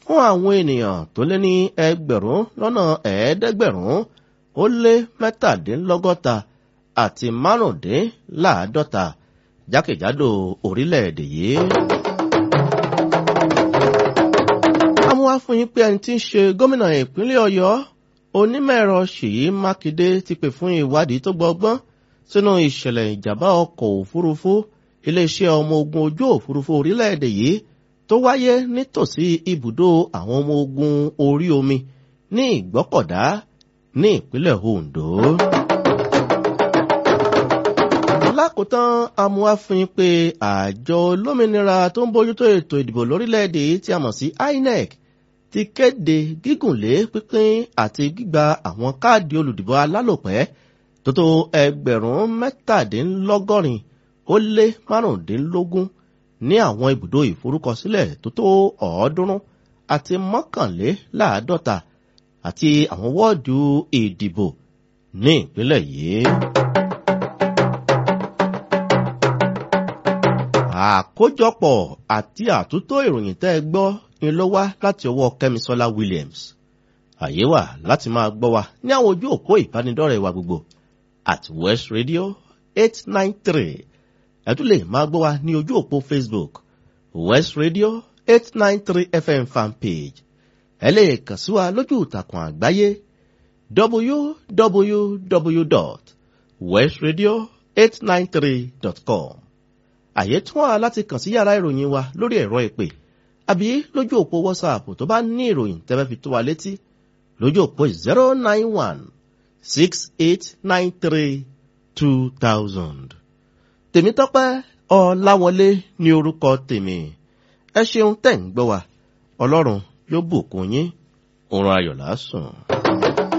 fún àwọn ènìyàn tó lé ní ẹgbẹ̀rún lọ́nà ẹ̀ẹ́dẹ́gbẹ̀rún ó lé mẹ́tàdínlọ́gọ́ta àti márùndínláàádọ́ta jákèjádò orílẹ̀-èdè yìí. amúwá fún yín pé ẹni tí ń ṣe gómìnà ìpínlẹ̀ ọ̀yọ́ onímọ̀-ẹ̀rọ ṣèyí mákindé ti pè fún ìwádìí tó gbọgbọ́n sínú ìṣẹ̀lẹ̀ ìjàmbá ọkọ̀ òfurufú iléeṣẹ́ ọmọ ogun ojú òfurufú orílẹ̀-èdè yìí tó wáyé nítòsí ibùdó àwọn ọmọ ogun orí omi ní ìgbọ́kọ̀dá ní ìpínlẹ̀ ondo. lákòótán amúhàfin pé àjọ olómìnira tó ń bójútó ètò ìdìbò lórílẹ̀‐èdè tí a mọ̀ sí inec ti kéde gígùnlé pínpín àti gbígba àwọn káàdì olùdìbò alálòpẹ́ tó tó ẹgbẹ̀rún mẹ́tàdínlọ́gọ́rin ó lé márùndínlógún ní àwọn ibùdó ìforúkọsílẹ̀ tó tó ọ̀ọ́dúnrún àti mọ́kànléláàádọ́ta àti àwọn wọ́ọ̀dù ìdìbò ní ìpínlẹ̀ yìí. àkójọpọ̀ àti àtúntò ìròyìn tẹ́ ẹ gbọ́ ni ló wá láti ọwọ́ kẹ́misọ́lá williams àyè wà láti máa gbọ́ wa ní àwọn ojú òpó ìbánidọ́rẹ̀ẹ́ wa gbogbo at west radio eight nine three ẹ tún lè máa gbọ́ wa ní ojú òpó facebook west radio eight nine three fm fanpage ẹ lè kàn sí wa lójú ìtàkùn àgbáyé www.westradio893.com àyè tún wà láti kàn sí yàrá ìròyìn wa lórí ẹ̀rọ ìpè àbí lójú òpó whatsapp tó bá ní ìròyìn tẹ́fẹ́ fi tó wa létí lójú òpó zero nine one six eight nine three two thousand. tèmítọ́pẹ́ ọ̀làwọlé ní orúkọ tèmi ẹ ṣeun tẹ̀ ń gbọ́ wa ọlọ́run yóò bùkún yín òun ayọ̀ lásùn.